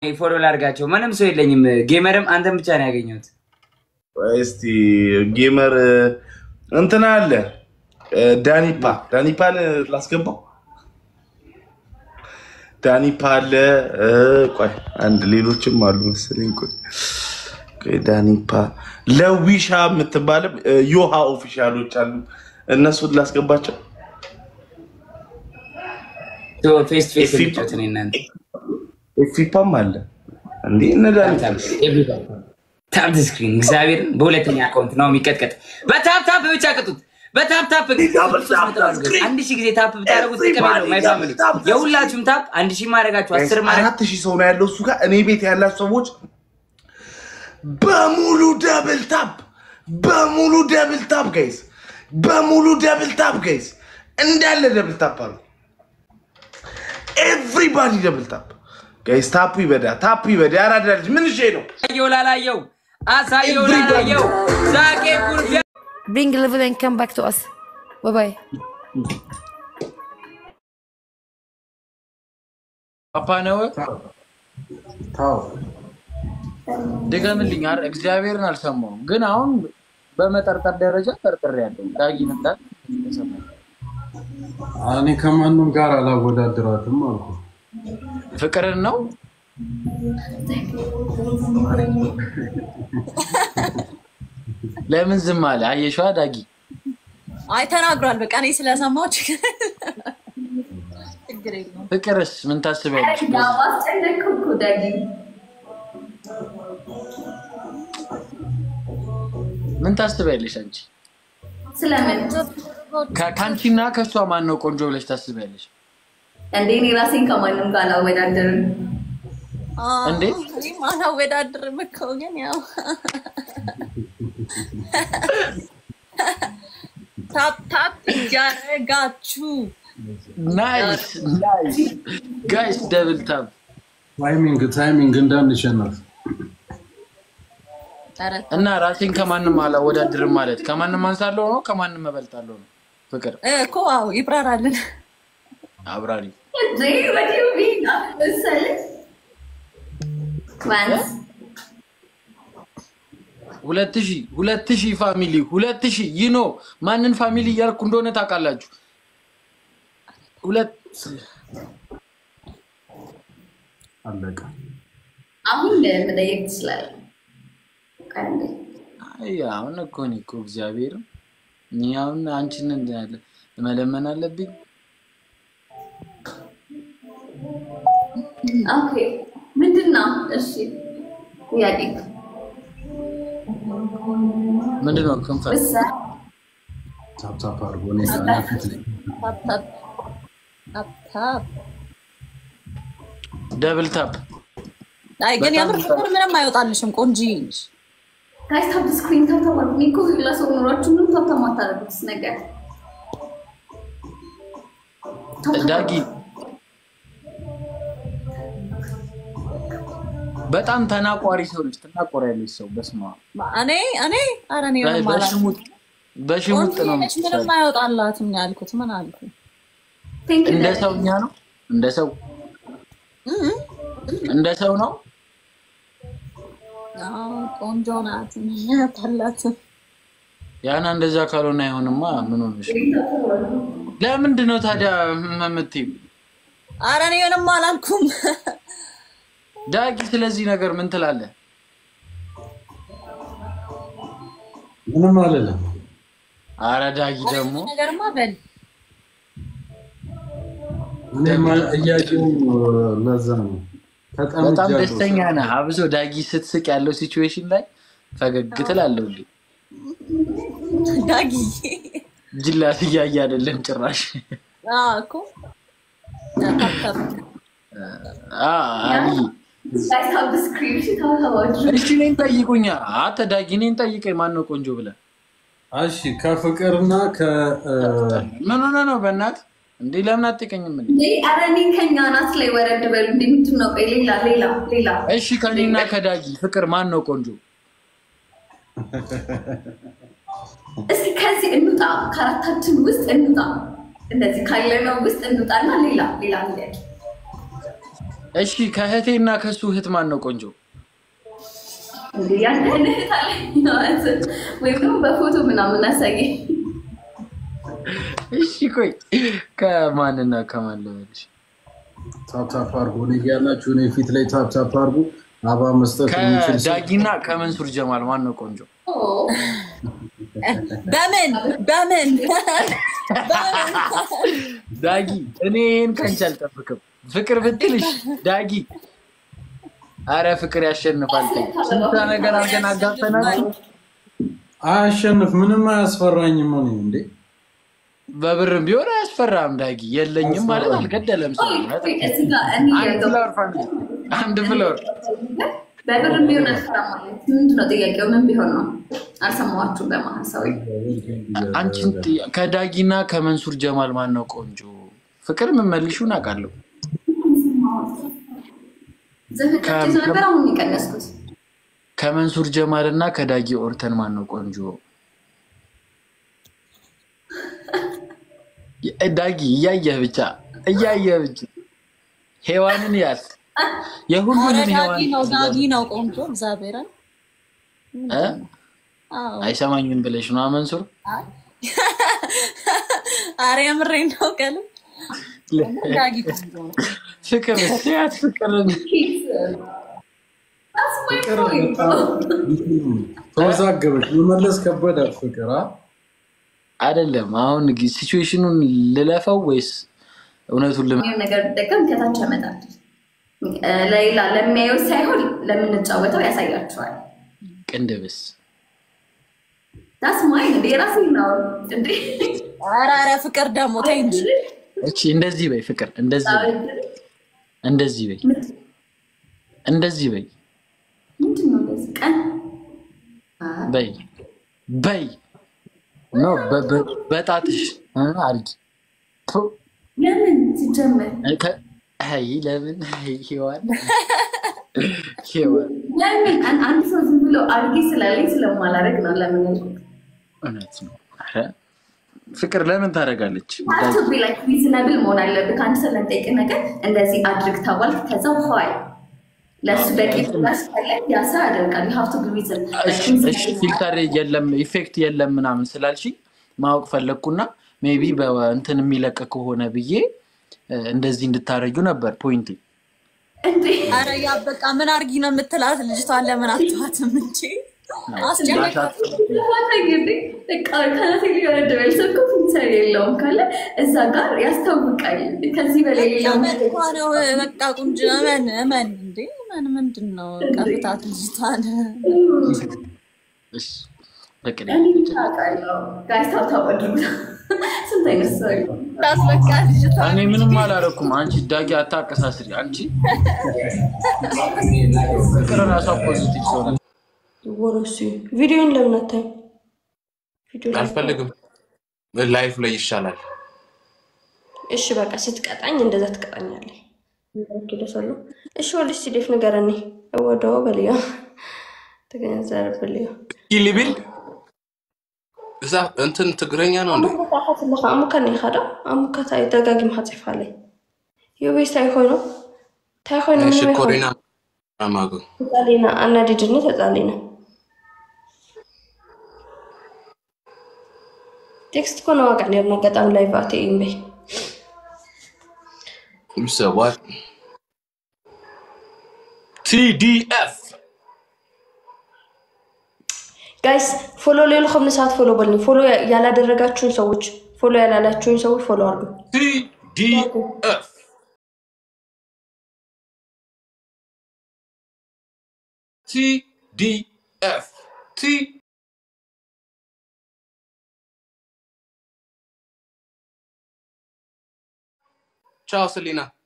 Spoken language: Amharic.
ፎሎ ላድርጋቸው። ምንም ሰው የለኝም። ጌመርም አንተን ብቻ ነው ያገኘሁት። እስቲ ጌመር እንትና አለ ዳኒፓ ዳኒፓን ላስገባው። ዳኒፓ አለ። ቆይ አንድ ሌሎችም አሉ መሰለኝ። ቆይ ቆይ ዳኒፓ ለዊሻ የምትባልም ዮሃ ኦፊሻሎች አሉ። እነሱን ላስገባቸው። ፌስ ፌስ የሚጫወት እኔ እናንተ ኤፊፓም አለ እንዴ እነ ዳኒፓ ታፕ ስክሪን እግዚአብሔርን በሁለተኛ አካውንት ነው የሚቀጥቀጥ። በታፕ ታፕ ብቻ ቅጡት። በታፕ ታፕ አንድ ሺህ ጊዜ ታፕ ብታደረጉት ጥቅም የለው። ማይ ፋሚሊ የሁላችሁም ታፕ አንድ ሺህ ማድረጋችሁ አስር ማድረግ አራት ሺህ ሰው ነው ያለው እሱ ጋር። እኔ ቤት ያላችሁ ሰዎች በሙሉ ደብል ታፕ፣ በሙሉ ደብል ታፕ ጋይስ፣ በሙሉ ደብል ታፕ ጋይስ፣ እንዳለ ደብል ታፕ አሉ። ኤቭሪባዲ ደብል ታፕ ጋይስ። ታፑ ይበዳ፣ ታፑ ይበዳ። ያራዳ ልጅ ምን እሺ ነው አሳየው ላላየው አሳየው ላላየው ዛቄ ኩርፊያ Bring level and come back to us. Bye bye. ፓፓ ነው ድገምልኝ። አረ እግዚአብሔርን አልሰማሁም፣ ግን አሁን በመጠርጠር ደረጃ ጠርጥር ያለው ዳጊ ነበር። እኔ ከማንም ጋር አላወዳድራትም አልኩ። ፍቅርን ነው ለምን ዝም አለ? አየሸዋ ዳጊ አይ ተናግሯል። በቃ እኔ ስለሰማሁ ችግር ችግር የለውም። ፍቅርስ ምን ታስቢያለሽ? ምን ታስቢያለሽ አንቺ? ስለምን ከ- ከአንቺና ከእሷ ማን ነው ቆንጆ ብለሽ ታስቢያለሽ? እንዴ እኔ ራሴን ከማንም ጋር አላወዳደርም። እንዴ? እኔም አላወዳድርም እኮ ግን ያው ታፕ ታፕ እያደረጋችሁ ናይስ ናይስ ጋይስ ደብል ታፕ ታይሚንግ ታይሚንግ እንዳንሸነፍ ኧረ እና ራሴን ከማንም አላወዳድርም ማለት ከማንም አንሳለሁ ነው ከማንም እበልጣለሁ ነው? ፍቅር እ እኮ አዎ ይብራራልን። አብራሪ እንዴ ወዲሁ ቢና መሰለ ዋንስ ሁለት ሺህ ሁለት ሺህ ፋሚሊ ሁለት ሺህ ይኖ ማንን ፋሚሊ እያልኩ እንደሆነ ታውቃላችሁ። ሁለት አለቀ። አሁን መጠየቅ ትችላለህ። ቀንዴ አይ አሁን እኮ እኔ እኮ እግዚአብሔር እኔ አሁን አንቺን እንዳለ መለመን አለብኝ። ኦኬ ምንድን ነው? እሺ ጥያቄ ምንድን ነው ክንፈ ውሳ ታፕታፕ አድርጎ እኔ ዳና ፊት ነኝ። ታፕ ታፕ ታፕ ታፕ። ደብል ታፕ አይ ግን በጣም የምር ፍቅር ምንም አይወጣልሽም። ቆንጆ ነሽ። ጋይስ ታፕ ስክሪን ታፕ ታፕ አድርጉ። እኔ እኮ ለሰው ኑሯችሁ ምንም ታፕ ታፕ ማታደርጉት ነገር ታፕ ታፕ ዳጊ በጣም ተናቋሪ ሰው ልጅ ትናቆሪያለች ሰው በስማ እኔ እኔ ኧረ እኔ ምንም አላልኩም። በሽሙጥ በሽሙጥ ቆንጆ ነው ነች፣ ምንም የምትሰራው። አይወጣላትም ነው ያልኩት። ምን አልኩ? ቴንክ ዩ እንደ ሰውኛ ነው እንደ ሰው እንደ ሰው ነው አዎ ቆንጆ ናት። ያታላት ያና እንደዛ ካልሆነ አይሆንማ። ምን ሆነሽ? ለምንድን ነው ታዲያ የምትይው? ኧረ እኔ ምንም አላልኩም። ዳጊ ስለዚህ ነገር ምን ትላለህ? ምንም አልልም። አረ ዳጊ ደግሞ ነገርማ በል እኔማ እያየሁ ለዛ ነው በጣም ተጠምጃለሁ። ደስተኛ ነህ። አብሶ ዳጊ ስትስቅ ያለው ሲቹዌሽን ላይ ፈገግ ትላለህ እንዴ? ዳጊ ጅላት እያየ አይደለም ጭራሽ። አዎ እኮ ታፕ ታፕ አ አሊ ጋይስ ታፕ ስክሪን እሺ ታፕ ታፕ አድርጉ። እሺ እኔን ጠይቁኛ። አንተ ዳጊ እኔን ጠይቀኝ፣ ማን ነው ቆንጆ ብለህ እሺ ከፍቅርና ከ ምን ሆነ ነው? በእናትህ እንዴ ለምን አትጠይቀኝም? እንዴ እንዴ ኧረ እኔ ከኛ ናት ላይ ወረድ በሉ። እንዴ ምንድን ነው? ቆይ ሌላ ሌላ ሌላ እሺ ከኔና ከዳጊ ፍቅር ማን ነው ቆንጆ? እስኪ ከዚህ እንውጣ፣ ከአራታችን ውስጥ እንውጣ። እንደዚህ ካለነው ውስጥ እንውጣና ሌላ ሌላ ጥያቄ እሺ ከእህቴ እና ከሱ እህት ማን ነው ቆንጆ? እንዴ ያንተ እህት አለኝ ማለት ወይም ደግሞ በፎቶ ምናምን አሳየኝ። እሺ ቆይ ከማንና ከማን ልበልሽ? ታፕታፕ አድርጎ እኔ እያላችሁ እኔ ፊት ላይ ታፕታፕ አድርጎ አባ መስጠት የሚችል ሰው ከዳጊና ከመንሱር ጀማል ማን ነው ቆንጆ? ኦ፣ በምን በምን በምን ዳጊ እኔ ይህን ከንቺ አልጠብቅም። ፍቅር ብትልሽ ዳጊ፣ አረ ፍቅር ያሸንፋል። ተይ። ስንት ነገር አድርገን አጋፈናል። አያሸንፍ ምንም አያስፈራኝም። እኔ እንዴ በብርም ቢሆን አያስፈራም። ዳጊ የለኝም ማለት አልገደለም ሰው ቆይ፣ እዚህ ጋር እኔ አንድ ያለው ፍላወር ፋሚሊ አንድ ፍላወር በብርም ቢሆን አልፈራም ማለት ምንድን ነው ጥያቄው? ምን ቢሆን ነው? አልሰማኋችሁም። በመሀል ሰው አንቺን ጥያ- ከዳጊና ከመንሱር ጀማል ማን ነው ቆንጆ? ፍቅር የምመልሹን አውቃለሁ። ዘፈቀች ነበር አሁን የቀነስኩት። ከመንሱር ጀማል እና ከዳጊ ኦርተን ማን ነው ቆንጆ? የ- ዳጊ እያየህ ብቻ እያየህ ብቻ ሔዋንን ያት ኧረ የሁሉንም ዳጊ ሔዋን ነው ዳጊ ነው ቆንጆ እግዚአብሔርን እ? አዎ አይሰማኝም ብለሽ ነው መንሱር? ኧረ የምሬን ነው ቀል ዳጊ ቆንጆ ነው ፍቅር ያት ፍቅርን That's my point, bro. ተወዛገበች። መመለስ ከበዳት ፍቅር አ? አይደለም። አሁን ሲቹዌሽኑን ልለፈው ወይስ እውነቱን ልመ ይህን ነገር ብጠቀም ከታች ያመጣል። እ፣ ለሌላ ለሚያየው ሳይሆን ለምንጫወተው ያሳያቸዋል። ቅንድብስ ዳስ ማይን እንደ የራሴ ነው እንዴ ኧረ ኧረ ፍቅር ደግሞ ተይ እንጂ እቺ እንደዚህ በይ ፍቅር፣ እንደዚህ በይ፣ እንደዚህ በይ፣ እንደዚህ በይ ምንድን ነው እንደዚህ ቀን በይ በይ ኖ በ- በ- በጣትሽ እ አድርጊ ቱ፣ ለምን ሲጀመር ከ- አይ ለምን አይ ሔዋን ሔዋን ለምን አን- አንድ ሰው ዝም ብሎ አድርጌ ስላለኝ ስለማላደርግ ነው ለምን ያልኩት እውነት ነው። ኧረ ፍቅር ለምን ታደርጋለች? ሀቱ ቢ ላይክ ሪዝነብል መሆን አለብህ ከአንድ ሰው ለሚጠይቅ ነገር እንደዚህ አድርግ ተባልክ ከዛ ኋይ ለእሱ በቂ ምላሽ ካለህ ያ ሰው ያደርጋል ዩ ሀቭ ቱ ቢ ሪዝን እሺ እሺ፣ ፊልተር የለም ኢፌክት የለም ምናምን ስላልሽ ማወቅ ፈለግኩና ሜቢ በእንትን የሚለቅ ከሆነ ብዬ እ፣ እንደዚህ እንድታረጊው ነበር ፖይንቴ። እንዴ ኧረ ያ በቃ ምን አርጊ ነው የምትላት ልጅቷን ለምን አትዋትም እንጂ አስጨነቃት ተፋታኝ እንዴ በቃ ከናቴ ሊሆነ ደበል ሰው እኮ ፊልተር የለውም ካለ እዛ ጋር ያስታውቃል ከዚህ በላይ ሌላው መን እኮ ነው በቃ ቁንጅ መን መን እንዴ መን ምንድን ነው ቀፍታት ልጅቷን እሺ፣ በቅኔ ጋይስ ታብታብ አድርጉ ስንት አይነት ሰው አለ? ታስበቃ ልጅቷን እኔ ምንም አላረኩም። አንቺ ዳጊ አታቀሳስሪ። አንቺ ፍቅር ራሷ ፖዚቲቭ ሰው ናት። ወረሱ ቪዲዮን ለምን አታይም? ቪዲዮ ላይ- አልፈልግም። ላይፍ ላይ ይሻላል። እሺ በቃ ስትቀጣኝ እንደዛ ትቀጣኛለህ። ደሰሉ እሺ ወልሽ ሲዴፍ ንገረኒ እወደው በልዮ ተገነዘርብልዮ ኪሊቢል እዛ እንትን ትግረኛ ነው እንዴ? ታሓትለካ ኣሙካ ናይ ካዳ ኣሙካ እንታይ ደጋጊምካ ፅሕፋለይ ዩቤስ እንታይ ኮይኑ እንታይ ኮይኑ እሺ ምንም ኮሪና ማጎ ተፃሊና ኣናዲድኒ ተፃሊና ቴክስት ኮነ ዋቃዕ ነርና ገጣም ላይ ባእቲ እዩ እምበይ ሰዋት ቲዲኤፍ ጋይስ ፎሎ ሌልኩም ንሳት ፎሎ በልኝ ፎሎ ያላደረጋችሁን ሰዎች ፎሎ ያላላችሁን ሰዎች ፎሎ አርጉ ቲዲኤፍ ቲዲኤፍ ቲ ቻው ሰሊና